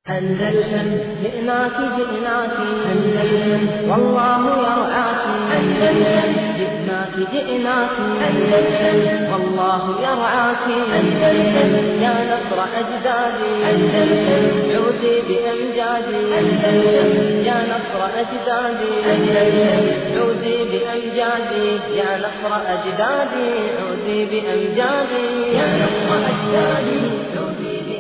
أندلسن جئناك جئناك أندلسن والله يرعاك أندلسن جئناك جئناك أندلسن والله يرعاك أندلسن يا نصر أجدادي أندلسن عودي بأمجادي أندلسن يا نصر أجدادي أندلسن عودي بأمجادي يا نصر أجدادي عودي بأمجادي يا نصر أجدادي عودي بأمجادي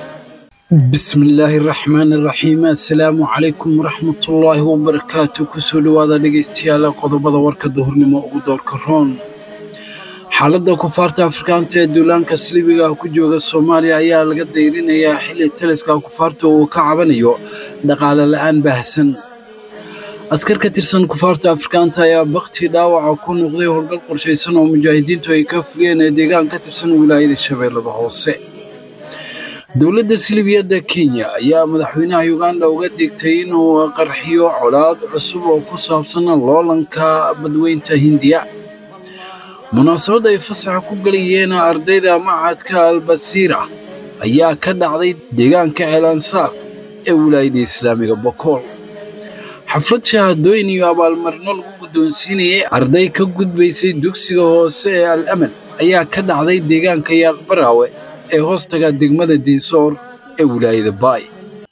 بسم illaahi raxmaan iraxiim assalaamu calaykum waraxmatullaahi wabarakaatu kusoo dhowaada dhegaystayaal qodobada warka duhurnimo ugu doorka roon xaaladda kufaarta afrikaanta ee duulaanka silibiga ah ku jooga soomaaliya ayaa laga dayrinayaa xilli taliska kufaarta uu ka cabanayo dhaqaale la'aan baahsan askar ka tirsan kufaarta afrikaanta ayaa bakti dhaawaca ku noqday howlgal qorshaysan oo mujaahidiintu ay ka fuliyeen ee deegaan ka tirsan wilaayada shabeellada hoose dowladda silibiyadda kenya ayaa madaxweynaha uganda uga digtay inuu qarxiyo colaad cusub oo ku saabsan loolanka badweynta hindiya munaasabad ay fasaxa ku gelayeen ardayda macadka albasiira ayaa ka dhacday deegaanka ceelansaar ee wilaayadda islaamiga bokool xaflad shahaadooyin iyo abaalmarino lagu guddoonsiinayay arday ka gudbaysay dugsiga hoose ee al aman ayaa ka dhacday deegaanka yaaqbaraawe ee hoostaga degmada diinsoor ee wilaayada baay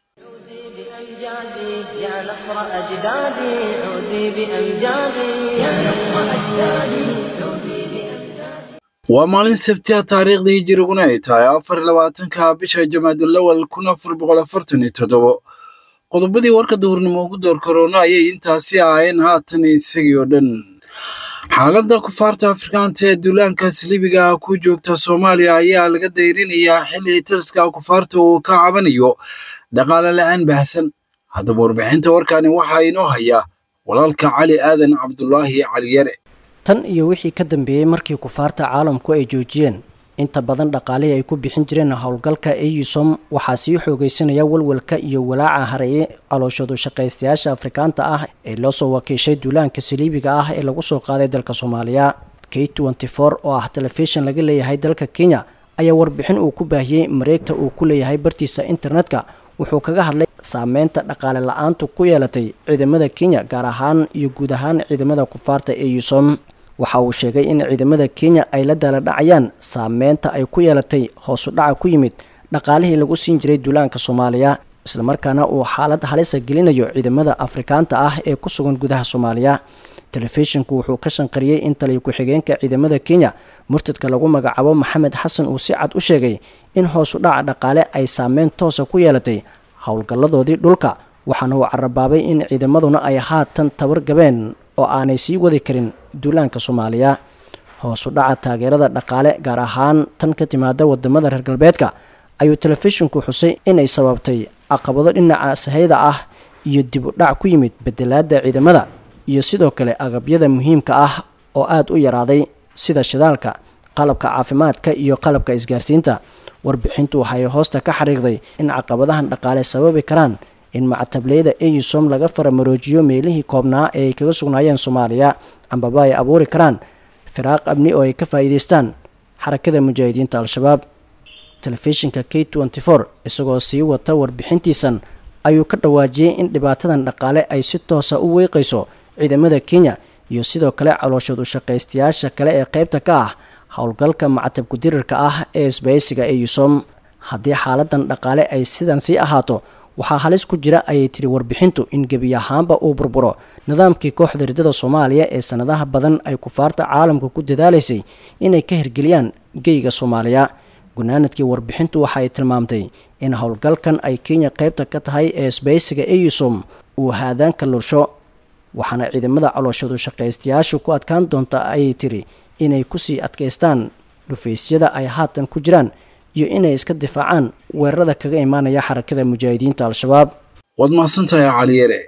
بأمجادي يا نصر أجدادي عودي بأمجادي يا نصر أجدادي عودي بأمجادي waa maalin sabtiha taariikhda hijiriguna ay tahay afar iyo labaatanka bisha jamaadulawal kun afar boqol afartan iyo toddobo qodobadii warka duhurnimo ugu door korona ayay intaasi ahaayeen haatan isagii oo dhan xaaladda kufaarta afrikaanta ee duulaanka silibiga ah ku joogta soomaaliya ayaa laga dayrinayaa xilli taliska kufaarta uu ka cabanayo dhaqaale la'aan baahsan haddaba warbixinta warkani waxaa inoo hayaa walaalka cali aadan cabdulaahi cali yare tan iyo wixii ka dambeeyey markii kufaarta caalamku ay joojiyeen inta badan dhaqaalihii ay ku bixin jireen howlgalka eusom waxaa sii xoogeysanaya walwalka iyo walaaca hareeye calooshoodu shaqaystayaasha afrikaanta ah ee loo soo wakiishay duulaanka saliibiga ah ee lagu soo qaaday dalka soomaaliya k oo ah telefishin laga leeyahay dalka kenya ayaa warbixin uu ku baahiyey mareegta uu ku leeyahay bartiisa internetka wuxuu kaga hadlay saameynta dhaqaale la-aantu ku yeelatay ciidamada kenya gaar ahaan iyo guud ahaan ciidamada kufaarta eusom waxa uu sheegay in ciidamada kenya ay la daaladhacayaan saameynta ay ku yeelatay hoosu dhaca ku yimid dhaqaalihii lagu siin jiray duulaanka soomaaliya islamarkaana uu xaalad halisa gelinayo ciidamada afrikaanta ah ee ku sugan gudaha soomaaliya telefishinku wuxuu ka shanqariyey in taliya ku-xigeenka ciidamada kenya murtadka lagu magacaabo maxamed xasan uu si cad u sheegay in hoosu dhaca dhaqaale ay saameyn toosa ku yeelatay howlgalladoodii dhulka waxaana uu carabaabay in ciidamaduna ay haatan tabar gabeen oo aanay sii wadi karin duulaanka soomaaliya hoosu dhaca taageerada dhaqaale gaar ahaan tan ka timaada wadamada reer galbeedka ayuu telefishinku xusay inay sababtay caqabado dhinaca sahayda ah iyo dib u dhac ku yimid bedelaada ciidamada iyo sidoo kale agabyada muhiimka ah oo aada u yaraaday sida shidaalka qalabka caafimaadka iyo qalabka isgaarsiinta warbixintu waxay hoosta ka xariiqday in caqabadahan dhaqaale sababi karaan in macatableyda eusom laga faramaroojiyo meelihii koobnaa ee ay kaga sugnaayeen soomaaliya ambaba ay abuuri karaan firaaq amni oo ay ka faa'iideystaan xarakada mujaahidiinta al-shabaab telefishinka k isagoo sii wata warbixintiisan ayuu ka dhawaajiyey in dhibaatadan dhaqaale ay si toosa u weeqayso ciidamada kenya iyo sidoo kale calooshoodu shaqaystayaasha kale ee qaybta ka ah howlgalka macatabku dirirka ah ee isbaysiga eusom haddii xaaladan dhaqaale ay sidan sii ahaato waxaa halis ku jira ayay tiri warbixintu in gebi ahaanba uu burburo nidaamkii kooxda ridada soomaaliya ee sanadaha badan ay kufaarta caalamka ku dadaalaysay inay ka hirgeliyaan geyga soomaaliya gunaanadkii warbixintu waxa ay tilmaamtay in howlgalkan ay kenya qaybta ka tahay ee sbaysiga eusom uu haadaanka lursho waxaana ciidamada calooshadu shaqaystayaashu ku adkaan doonta ayay tiri inay kusii adkaystaan dhufaysyada ay haatan ku jiraan iyo inay iska difaacaan weerarada kaga imaanaya xarakada mujaahidiinta al-shabaab waad mahadsantahay caliyare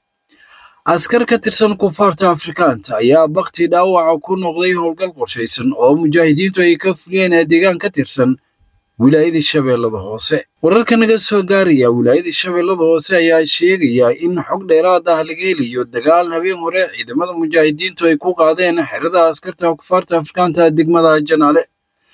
askar ka tirsan kufaarta afrikaanta ayaa bakti dhaawaca ku noqday howlgal qorshaysan oo mujaahidiintu ay ka fuliyeen ee deegaan ka tirsan wilaayada shabeellada hoose wararka naga soo gaaraya wilaayada shabeellada hoose ayaa sheegaya in xog dheeraad ah laga helayo dagaal habeen hore ciidamada mujaahidiintu ay ku qaadeen xerada askarta kufaarta afrikaanta degmada janaale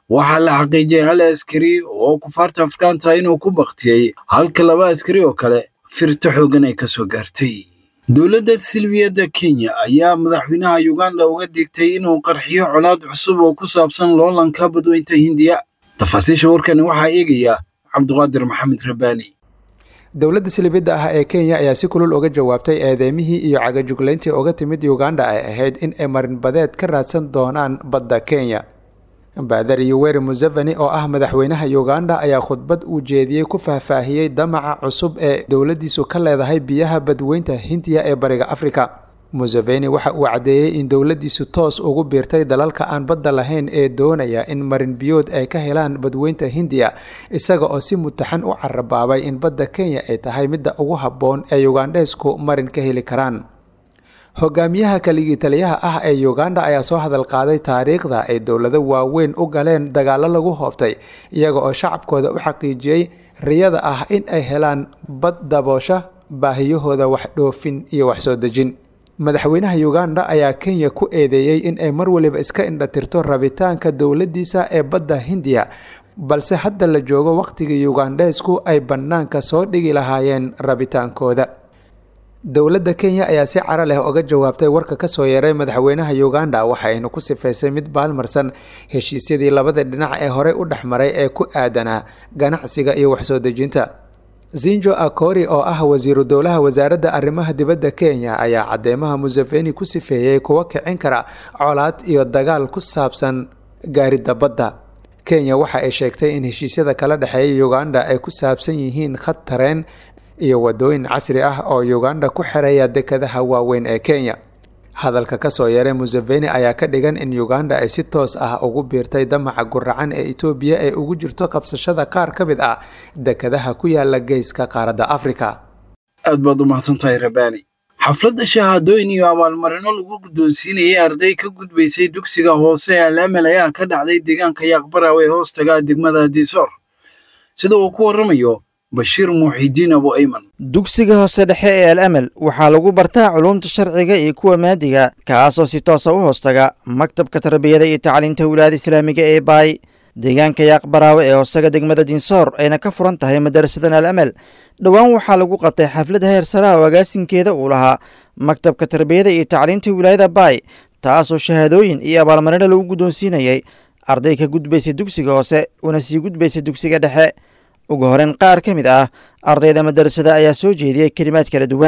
waxaa la xaqiijiyey hal askari oo kufaarta afgaanta inuu ku baktiyey halka laba askari oo kale firto xoogan ay ka soo gaartay dowladda silbiyadda kenya ayaa madaxweynaha uganda uga digtay inuu qarxiyo colaad cusub oo ku saabsan loolanka badweynta hindiya tafaasiisha warkani waxaa eegaya cabduqaadir maxamed rabbaani dowladda silibidda ah ee kenya ayaa si kulul uga jawaabtay eedeymihii iyo cagajuglayntii uga timid uganda ay ahayd in ay marinbadeed ka raadsan doonaan badda kenya baadar yoweri museveni oo ah madaxweynaha uganda ayaa khudbad uu jeediyey ku faahfaahiyey damaca cusub ee dowladdiisu ka leedahay biyaha badweynta hindiya ee bariga afrika museveni waxa uu caddeeyey in dowladdiisu toos ugu biirtay dalalka aan badda lahayn ee doonaya in marin biyood ay ka helaan badweynta hindiya isaga oo si mutaxan u carabaabay in badda kenya ay tahay midda ugu habboon ee ugandheesku marin ka heli karaan hogaamiyaha kaligii taliyaha ah ee uganda ayaa soo hadal qaaday taariikhda ay dowlado waaweyn u galeen dagaallo lagu hoobtay iyaga oo shacabkooda u xaqiijiyey riyada ah in ay helaan bad daboosha baahiyahooda wax dhoofin iyo wax soo dejin madaxweynaha uganda ayaa kenya ku eedeeyey in ay mar waliba iska indhatirto rabitaanka dowladdiisa ee badda hindiya balse hadda la joogo wakhtigii ugandheesku ay bannaanka soo dhigi lahaayeen rabitaankooda dowladda kenya ayaa si caro leh uga jawaabtay warka kasoo yeeray madaxweynaha uganda waxayna ku sifaysay mid baalmarsan heshiisyadii labada dhinac ee horey u dhexmaray ee ku aadanaa ganacsiga iyo waxsoo dejinta zinjo akori oo ah wasiiru dowlaha wasaaradda arrimaha dibadda kenya ayaa cadeymaha museveni ku sifeeyey kuwa kicin kara colaad iyo dagaal ku saabsan gaaridda badda kenya waxa ay sheegtay in heshiisyada kala dhexeeya uganda ay ku saabsan yihiin khad tareen iyo wadooyin casri ah oo uganda ku xereeya dekadaha waaweyn ee kenya hadalka kasoo yeeray museveni ayaa ka dhigan in uganda ay si toos ah ugu biirtay damaca guracan ee etoobiya ee ugu jirto qabsashada qaar ka mid ah dekadaha ku yaala geeska qaaradda afrika aad baad u mahadsantahay rabaani xafladda shahaadooyin iyo abaalmarino lagu guddoonsiinayay arday ka gudbaysay dugsiga hoose ee alaamel ayaa ka dhacday deegaanka yaaqbaraw ee hoostaga degmada diisoor sida uu ku warramayo bashiir muuxidiin abu ayman dugsiga hoose dhexe ee al amel waxaa lagu bartaa culuumta sharciga iyo kuwa maadiga kaasoo si toosa u hoostaga maktabka tarbiyada iyo tacliinta wilaayada islaamiga ee baay deegaanka yaaqbaraawe ee hoostaga degmada dinsoor ayna ka furan tahay madarasadan al amel dhowaan waxaa lagu qabtay xaflad heer saraha oo agaasinkeeda uu lahaa maktabka tarbiyada iyo tacliinta wilaayada baay taasoo shahaadooyin iyo abaalmarino lagu guddoonsiinayay arday ka gudbaysa dugsiga hoose una sii gudbaysa dugsiga dhexe ugu horeyn qaar ka mid ah ardayda madarasada ayaa soo jeediyey kelimaad kala duwan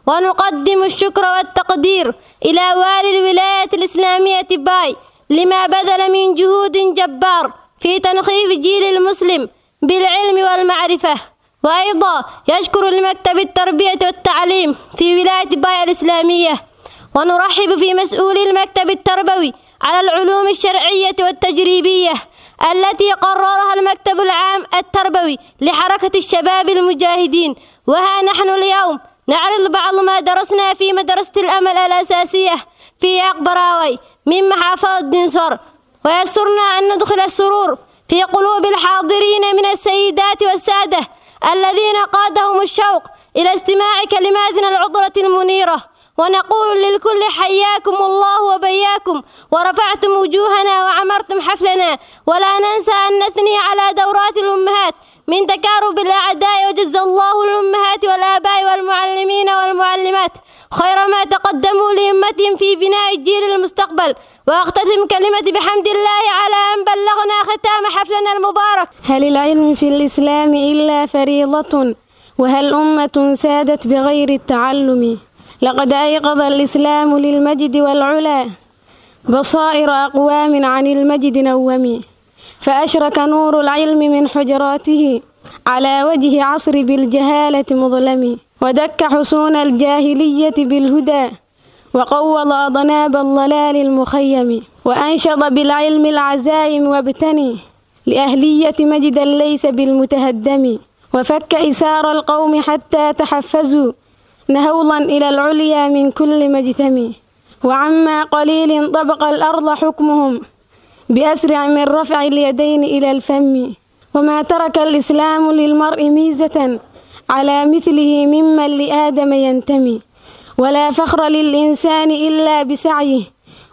ونقدم الشكر والتقدير إلى والي الولاية الإسلامية باي لما بذل من جهود جبار في تنخيف جيل المسلم بالعلم والمعرفة وأيضا يشكر لمكتب التربية والتعليم في ولاية باي الإسلامية ونرحب في مسؤولي المكتب التربوي على العلوم الشرعية والتجريبية التي قررها المكتب العام التربوي لحركة الشباب المجاهدين وها نحن اليوم نعرض بعض ما درسنا في مدرسة الأمل الأساسية في أقبراوي من محافظة دنسور ويسرنا أن ندخل السرور في قلوب الحاضرين من السيدات والسادة الذين قادهم الشوق إلى استماع كلماتنا العطرة المنيرة ونقول للكل حياكم الله وبياكم ورفعتم وجوهنا وعمرتم حفلنا ولا ننسى أن نثني على دورات الأمهات من تكارب الأعداء وجزى الله الأمهات والآباء والمعلمين والمعلمات خير ما تقدموا لأمتهم في بناء الجيل المستقبل وأختتم كلمتي بحمد الله على أن بلغنا ختام حفلنا المبارك هل العلم في الإسلام إلا فريضة وهل أمة سادت بغير التعلم لقد أيقظ الإسلام للمجد والعلا بصائر أقوام عن المجد نومي فأشرك نور العلم من حجراته على وجه عصر بالجهالة مظلم ودك حصون الجاهلية بالهدى وقوض أضناب الضلال المخيم وأنشط بالعلم العزائم وابتني لأهلية مجدا ليس بالمتهدم وفك إسار القوم حتى تحفزوا نهوضا إلى العليا من كل مجثم وعما قليل طبق الأرض حكمهم بأسرع من رفع اليدين إلى الفم وما ترك الإسلام للمرء ميزة على مثله ممن لآدم ينتمي ولا فخر للإنسان إلا بسعيه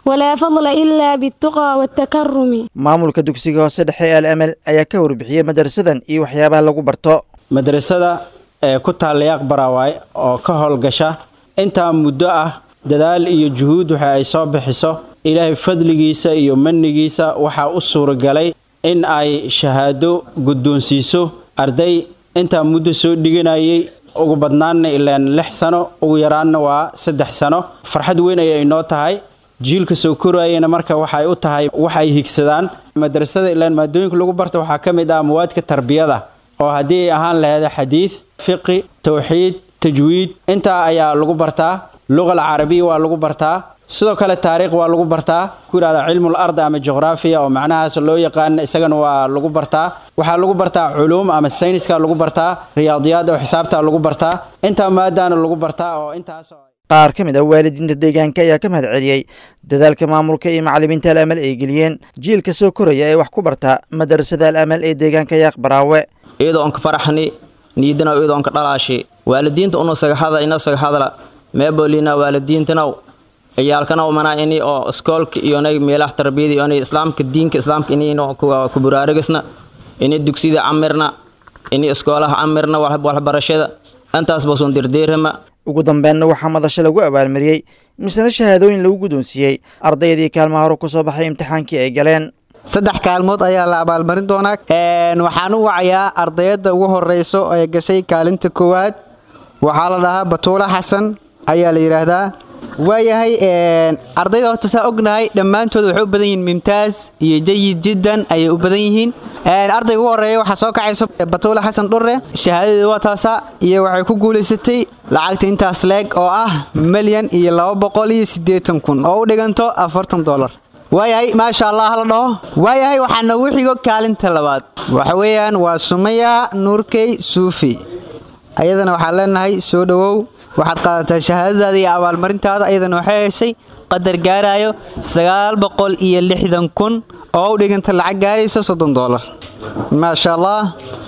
ولا فضل إلا بالتقى والتكرم maamulka dugsiga hoose dhexe ee al amal ayaa ka warbixiyey madrasadan iyo waxyaabaha lagu barto madrasada ee ku taalla yaaq baraawaay oo ka howlgasha intaa muddo ah dadaal iyo juhuud waxa ay soo bixiso ilaahay fadligiisa iyo manigiisa waxaa u suuragalay in ay shahaado guddoonsiiso arday intaa muddo soo dhiganayay ugu badnaanna ilaan lix sano ugu yaraanna waa saddex sano farxad weyn ayay inoo tahay jiilka soo korayana marka waxay u tahay wax ay higsadaan madrasada ilaan maadooyinka lagu barta waxaa ka mid ah mawaadka tarbiyada oo haddii ay ahaan laheeda xadiid fiqi towxiid tajwiid intaa ayaa lagu bartaa luqa alcarabiya waa lagu bartaa sidoo kale taariikh waa lagu bartaa ku yidhahda cilmul ard ama juqraafiya oo macnahaas loo yaqaan isagana waa lagu bartaa waxaa lagu bartaa culuum ama sayniska lagu bartaa riyaadiyaad oo xisaabta lagu bartaa intaa maadaana lagu bartaa oo intaas qaar ka mid ah waalidiinta deegaanka ayaa ka mahad celiyey dadaalka maamulka iyo macallimiinta al amal ay geliyeen jiilka soo koraya ee wax ku barta madrasada al amal ee deegaanka yaaq baraawe iyadoo onka faraxni niidina iyadoo onka dhalaashi waalidiinta unu sagahada ina sagahadla meebolina waalidiintanaw ciyaalkanaw manaa ini oo iskoolka iyonay meelaha tarbiyada iyonay islaamka diinka islaamka ini ku buraarigasna ini dugsida camirna ini iskoolaha camirna waxbarashada intaas basuun dirdiirama ugu dambeenna waxaa madasho lagu abaalmariyey misna shahaadooyin lagu guddoonsiiyey ardaydii kaalmaha hore ku soo baxay imtixaankii ay galeen saddex kaalmood ayaa la abaalmarin doonaa waxaan u wacayaa ardayadda ugu horeyso ee gashay kaalinta koowaad waxaa la dhahaa batuula xasan ayaa la yidhaahdaa waayahay ardayda horta saa ognahay dhammaantood waxay u badan yihiin mimtaaz iyo jayid jiddan ayay u badan yihiin ardayga ugu horeeya waxaa soo kacaysa batuula xasan dhurre shahaadadeeda waa taasa iyo waxay ku guulaysatay lacagta intaas leeg oo ah milyan iyo laba boqol iyo siddeetan kun oo u dhiganto afartan dolar waayahay maasha allah la dhaho waayahay waxaa noogu xigo kaalinta labaad waxa weeyaan waa sumaya nuurkey suufi ayadana waxaan leenahay soo dhowow waxaad qaadataa shahaadadaada iyo abaalmarintaada ayadana waxay heshay qadar gaarayo sagaal boqol iyo lixdan kun oo u dhiganta lacag gaarayso soddon doolar maasha allah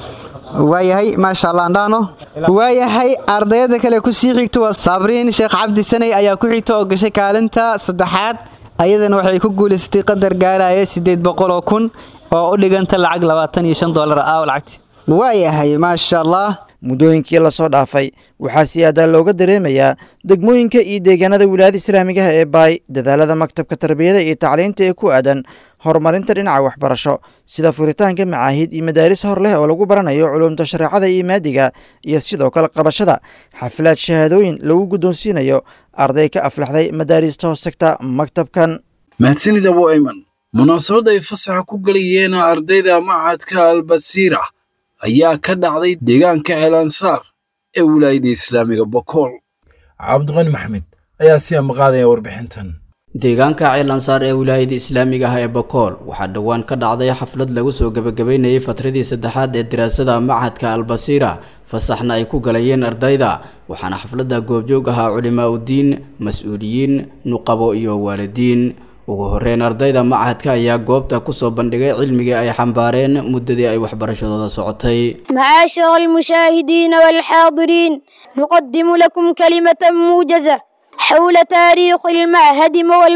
waayahay maasha allah andhaano waayahay ardayada kale kusii xigta waa saabriin sheekh cabdi sanay ayaa ku xigta oo gashay kaalinta saddexaad ayadana waxay ku guulaysatay qadar gaaraya siddeed boqol oo kun oo u dhiganta lacag labaatan iyo shan doolar ah lacagti waayahay maasha allah muddooyinkii lasoo dhaafay waxaa siyaadaa looga dareemayaa degmooyinka iyo deegaanada wilaayada islaamigaha ee baay dadaalada maktabka tarbiyada iyo tacliinta ee ku aadan horumarinta dhinaca waxbarasho sida furitaanka macaahid iyo madaaris hor leh oo lagu baranayo culuumta shareecada iyo maadiga iyo sidoo kale qabashada xaflaad shahaadooyin lagu guddoonsiinayo arday ka aflaxday madaarista hoostagta maktabkan mahadsanid abu ayman munaasabadda ay fasaxa ku gelayeen ardayda machadka albasiira ayaa ka dhacday deegaanka ceelansaar ee wilaayada islaamiga bokool cabdiqani maxmed ayaa si amaqaadaya warbixintan deegaanka ceelansaar ee wilaayada islaamiga ah ee bokool waxaa dhowaan ka dhacday xaflad lagu soo gebagabeynayay fatradii saddexaad ee daraasada machadka albasiira fasaxna ay ku galayeen ardayda waxaana xafladda goobjoog ahaa culimaa udiin mas-uuliyiin nuqabo iyo waalidiin ugu horeyn ardayda machadka ayaa goobta kusoo bandhigay cilmigii ay xambaareen muddadii ay waxbarashadooda socotay معاشر المشاهدين والحاضرين نقدم لكم كلمة موجزة حول تاريخ المعهد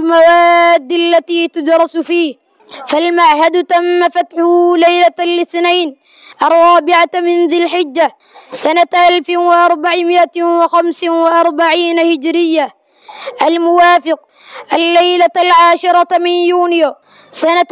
والمواد التي تدرس فيه فالمعهد تم فتحه ليلة الاثنين الرابعة من ذي الحجة سنة 1445 هجرية الموافق الليلة العاشرة من يونيو سنة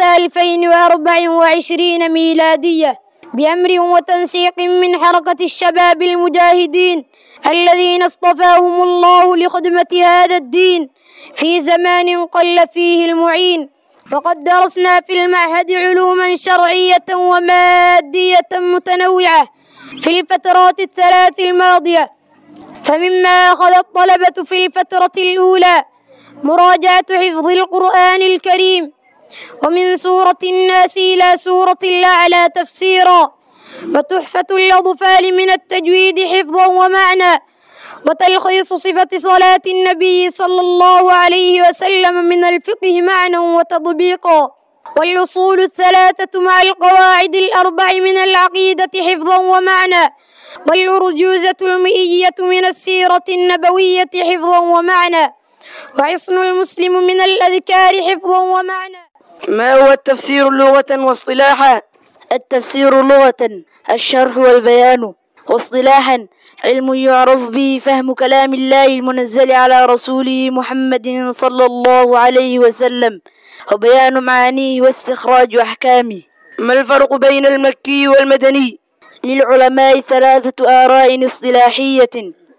2024 ميلادية بأمر وتنسيق من حركة الشباب المجاهدين الذين اصطفاهم الله لخدمة هذا الدين في زمان قل فيه المعين فقد درسنا في المعهد علوما شرعية ومادية متنوعة في الفترات الثلاث الماضية فمما أخذ الطلبة في الفترة الأولى مراجعة حفظ القرآن الكريم ومن سورة الناس إلى سورة الأعلى تفسيرا وتحفة الأطفال من التجويد حفظا ومعنى وتلخيص صفة صلاة النبي صلى الله عليه وسلم من الفقه معنى وتطبيقا والأصول الثلاثة مع القواعد الأربع من العقيدة حفظا ومعنى والأرجوزة المئية من السيرة النبوية حفظا ومعنى وحصن المسلم من الأذكار حفظا ومعنى ما هو التفسير لغة واصطلاحا التفسير لغة الشرح والبيان واصطلاحا علم يعرف به فهم كلام الله المنزل على رسوله محمد صلى الله عليه وسلم وبيان معانيه واستخراج أحكامه ما الفرق بين المكي والمدني للعلماء ثلاثة آراء اصطلاحية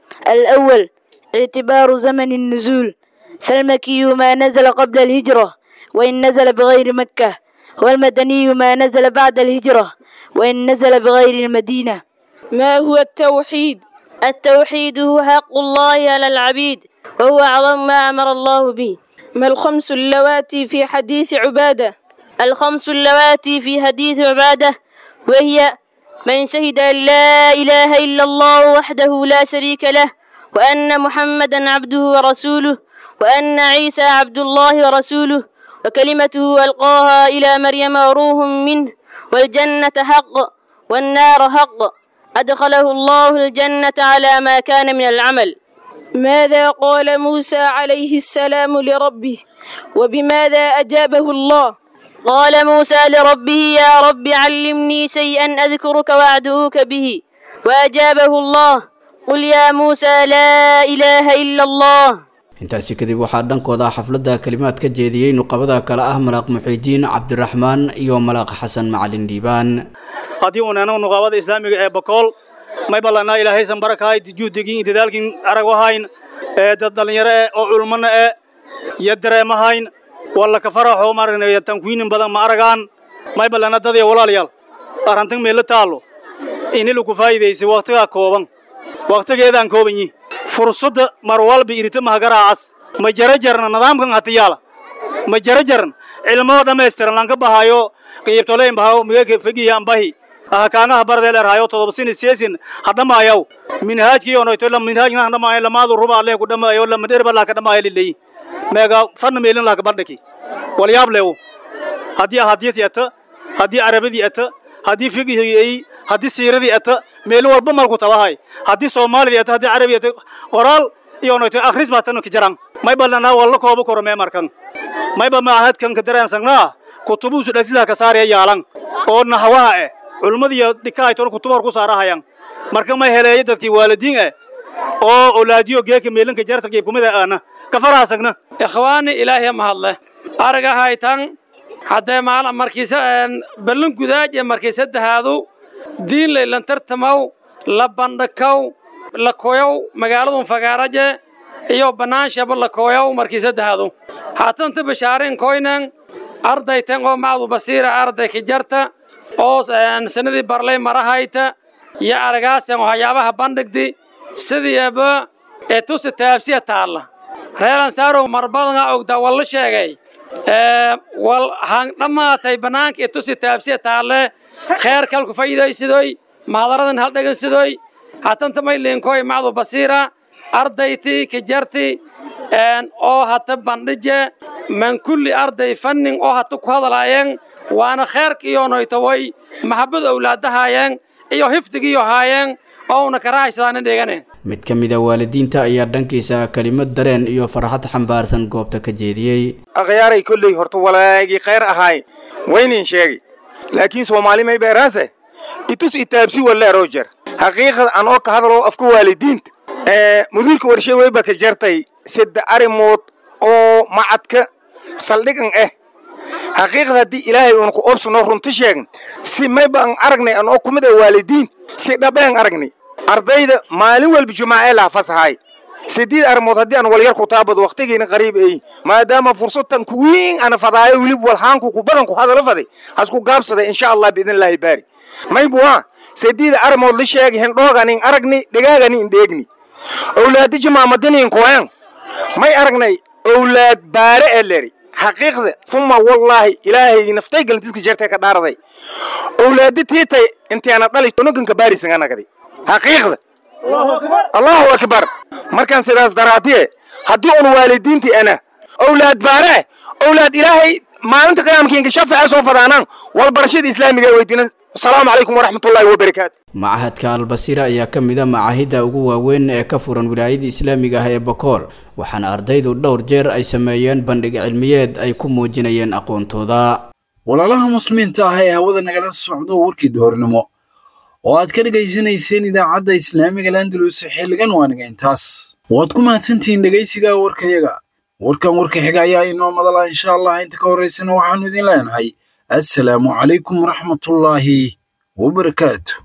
الأول اعتبار زمن النزول فالمكي ما نزل قبل الهجرة وإن نزل بغير مكة والمدني ما نزل بعد الهجرة وإن نزل بغير المدينة ما هو التوحيد التوحيد هو حق الله على العبيد وهو أعظم ما أمر الله به ما الخمس اللواتي في حديث عبادة الخمس اللواتي في حديث عبادة وهي من شهد أن لا إله إلا الله وحده لا شريك له وأن محمدا عبده ورسوله وأن عيسى عبد الله ورسوله وكلمته ألقاها إلى مريم وروح منه والجنة حق والنار حق أدخله الله الجنة على ما كان من العمل ماذا قال موسى عليه السلام لربه وبماذا أجابه الله قال موسى لربه يا رب علمني شيئا أذكرك وأدعوك به وأجابه الله قل يا موسى لا إله إلا الله intaasi kadib waxaa dhankooda xafladda kalimaad ka jeediyey nuqabada kale ah malaaq muxiidiin cabdiraxmaan iyo malaaq xasan macalin dhiibaan haddii uunano nuqaabada islaamiga ee bakool may ballanaa ilaahaysan barakahay juhdigin dadaalkin arag wahayn ee dad dhallinyaro eh oo culmana eh iyo dareemahayn walla ka faraxo maaragna tankuinin badan ma aragaan may ballana dadaya walaalayaal arrantan meella taallo inilu ku faa'iidaysay wakhtigaa kooban wakhtigeedaan kooban yihi fursadda mar walba irita mahagaraacas ma jara jarna nidaamkan hatiyaala ma jara jaran cilmoo dhammaystiran lanka bahayo qiibtoleyn bahayo migaka fegiyan bahi ahakaanaha bardeel erhayo todobasini seesin hadhamaayaw minhaajkii onoyto la minhaajna hadhamaayo lamaadu ruba alle ku dhamaayo lama dherba laka dhamaayo lileyi meega fanna meelin laka bardhaki walyaab leewo haddii ahadiyadii ata haddii arabadii ata haddii figihii ay haddii siiradii ata meel walba malku tabahay haddii soomaalidii ata haddii carabi ata qoraal iyo noyto akhris baa tan kijaran may ballanaa walla kooba koro mee markan mayba maahadkan ka dareensangnaa kutubuusu dhasidaa ka saaraya yaalan oo nahawaha eh culumadiiyo dhikaayton kutuba hor ku saarahayan marka may heleeya dadkii waalidiin eh oo olaadiyo geeka meelinka jarta geebkumida aana ka faraasagna ikhwaani ilaahay mahadle aragahaytan haddee maala markiisa ballan gudaaj ee markii saddexaadu diin laylan tartamaw la bandhakaw la koyow magaaladun fagaaraje iyo bannaanshaaba la koyow markii saddexaadu haatanta bashaareen koynan ardaytan oo macdu basiira arday ka jarta oo sanadii barlay marahayta iyo aragaasan oo hayaabaha bandhigdi sidiiba ee tusi taabsiya taalla reeran saarow marbadanga ogda walla sheegay wal han dhammaatay bannaanka ee tusi taabsiya taalle kheer kalku faa'iidaysidoy mahadaradan haldhegansidoy hatanta may liinkoy macdu basiira ardayti kajarti oo hata bandhije man kulli arday fannin oo hata ku hadalaayeen waana kheerka iyo noytaway maxabad owlaadahaayeen iyo hifdigiiyo haayeen oo una karaahaysadaanin dhigane mid ka mid a waalidiinta ayaa dhankiisa kelimad dareen iyo farxad xambaarsan goobta ka jeediyey akhyaaray kolley horta walaagii khayr ahaay waynin sheegi laakiin soomaali may beeraase itus itaabsi walle roger xaqiiqada an oo ka hadalo afka waalidiinta mudiirka warshe weyba ka jartay sadde arrimood oo macadka saldhigan ah xaqiiqda haddii ilaahay uuna ku obsano runti sheegn si mayba an aragnay an oo kumid a waalidiin si dhabeen aragnay ardayda maalin walba jumaacee laha fasahay sideed arrimood haddii aan walyar ku taabado wakhtigiina qariib ay maadaama fursadtan kuwiin ana fadaayo wilib walhaanku ku badan ku hadala faday hasku gaabsaday insha allah biidn illaahi baari maybuwa sideed arrimood la sheegi hendhooganin aragni dhagaaganin dheegni owlaadi jimaamadinin koyan may aragnay owlaad baare ee leri xaqiiqda uma wallaahi ilaahay naftay galantiska jeertay ka dhaaraday owlaadi tiitay intaana dhali onoganka baarisanganagadi xaqiiqda allahu akbar markaan sidaas daraadiye haddii un waalidiintii ana owlaad baare owlaad ilaahay maalinta qiyaamkiinka shafaa soo fadaanaan walbarashada islaamiga weydiina asalaamu calaykum waraxmatullaahi wabarakaatu machadka albasiira ayaa ka mid a macaahidda ugu waaweyn ee ka furan wilaayada islaamiga ah ee bakool waxaana ardaydu dhowr jeer ay sameeyeen bandhig cilmiyeed ay ku muujinayeen aqoontooda walaalaha muslimiinta ah ee hawada nagala socdo warkii duhurnimo oo aad ka dhegaysanayseen idaacadda islaamiga landalus xilligan waaniga intaas waad ku mahadsantihiin dhegaysiga warkayaga warkan warka xiga ayaa inoo madala insha allah inta ka horeysana waxaanu idin leenahay assalaamu calaykum waraxmatullaahi wabarakaatu